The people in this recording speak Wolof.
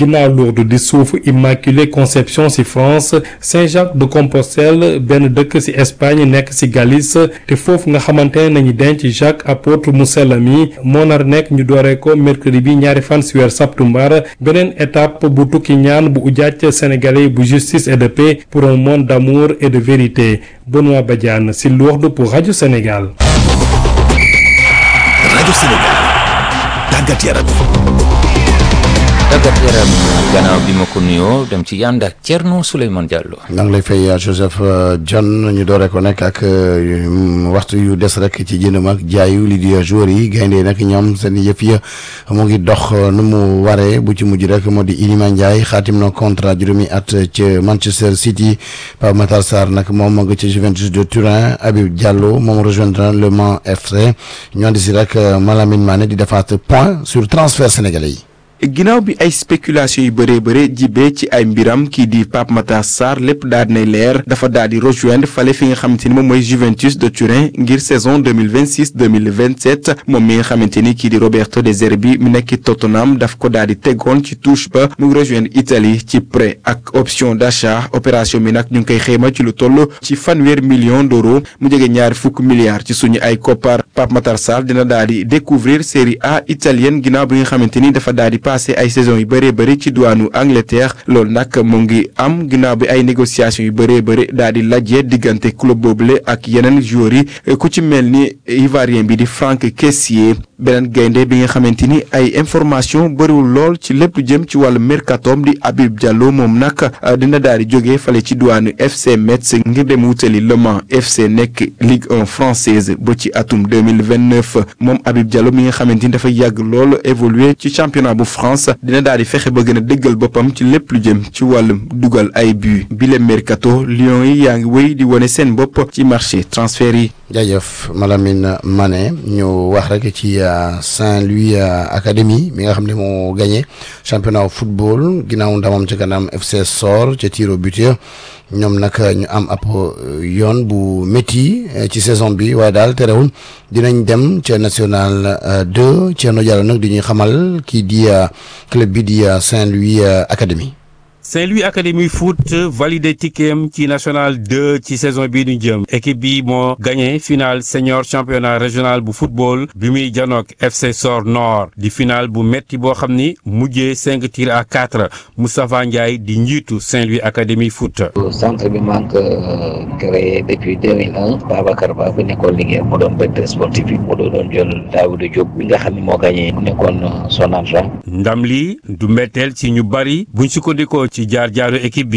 ginnaaw Lourdes di suufu Immaculée Conception ci France Saint-Jacques de Compostelle benn dëkk ci Espagne nekk ci Galice te foofu nga xamante ne nañu denc Jacques apôtre mu sell mi moo nar nekk ñu dooree ko mercredi bi ñaari fan ci weer septembre beneen étape bu tukki ñaan bu ujaaj sénégalais bu justice et de paix pour un monde d'amour et de vérité Benoît Badiane ci Lourdes pour Radio Sénégal. Radio Sénégal tàggat yaram. tàggat yaram gannaaw bi ma ko nuyoo dem ci yànd ak Thierno Souleymane Diallo. maa ngi lay fay Joseph John ñu dooree ko nekk ak waxtu yu des rek ci jëndam ak jaayu li di joueurs yi gaynde nag ñoom seen yëf ya mu ngi dox nu mu waree bu ci mujj rek moo di Iliman Ndiaye xaatim na contrat juróomi at ca Manchester City Pape Matar Sarr nag moom moo ngi ci Juventus de Turin Habib Diallo moom rejoindra Le Mans FC ñu andi si rek Malamine Mané di defaat point sur transfert sénégalais yi. ginnaaw bi ay spéculation yu bëree bëre jibee ci ay mbiram kii di Pape Matar Sarr lépp daal dinay leer dafa daal di rejoindre fale fi nga xamante ni moom mooy Juventus de Turin ngir saison 2026 2027 moom mi nga xamante ni kii di Roberto De Zerbi mi nekk Tottenham daf ko daal di tegoon ci touche ba mu ngi rejoindre Italie ci prêt ak option d'achat opération bi nag ñu ngi koy xayma ci lu toll ci fanweer million d'euros mu jege ñaari fukk milliards ci suñu ay koppar Pape Matar Sarr dina daal di découvrir Série A italienne ginnaaw bi nga xamante ni dafa daal di passé ay saison yu bëree bëri ci douane Angleterre loolu nag mu ngi am ginnaaw bi ay négociations yu bëree bëri daal di lajjee diggante club boobule ak yeneen joueurs yi ku ci mel ni Ivoirien bi di Franck Kessié beneen gaynde bi nga xamante ni ay information bëriwul lool ci lépp lu jëm ci wàllu mercatom di Habib Diallo moom nag dina daal di jógee fale ci douane FC Metz ngir dem wutali Le Mans FC nekk Ligue 1 française ba ci atum 2029 moom Habib Diallo mi nga xamante ni dafa yàgg lool évoluer ci championnat bu France dina daal di fexe ba gën a dëggal boppam ci lépp lu jëm ci wàllum dugal ay but bile mercato Lions yi yaa ngi wéy di wane seen bopp ci marché transfert yi. jaajëf Malamine Mané ñu wax rek ci Saint-Louis Académie mi nga xam ne moo gagné championnat football ginnaaw ndamam ca kanam FC Sor ca tir au but ñoom nag ñu am ab yoon bu métti ci saison bi waaye daal terewul dinañ dem ca national 2 Thierno Diallo nag di ñuy xamal kii di club bi di Saint-Louis Académie. Saint-Louis Académie Foot validé ticketam ci national 2 ci saison bii ñu jëm équipe bi moo gagné finale senior championnat régional bu football bi muy janook FC Sor Nord di finale bu metti boo xam ni mujjee cinq tirs à quatre Moustapha Ndiaye di njiitu Saint-Louis Académie Foot. centre bi maa ngi ko créé depuis 2001 Babacar Ba bu nekkoon liggéey mu doon directeur sportif bi mu doon jël Daouda Diop bi nga xam ne moo gagné mu nekkoon son adjoint. ndam li du mbetteel ci ñu bari buñ sukkandikoo ci jaar jaaru équipe bi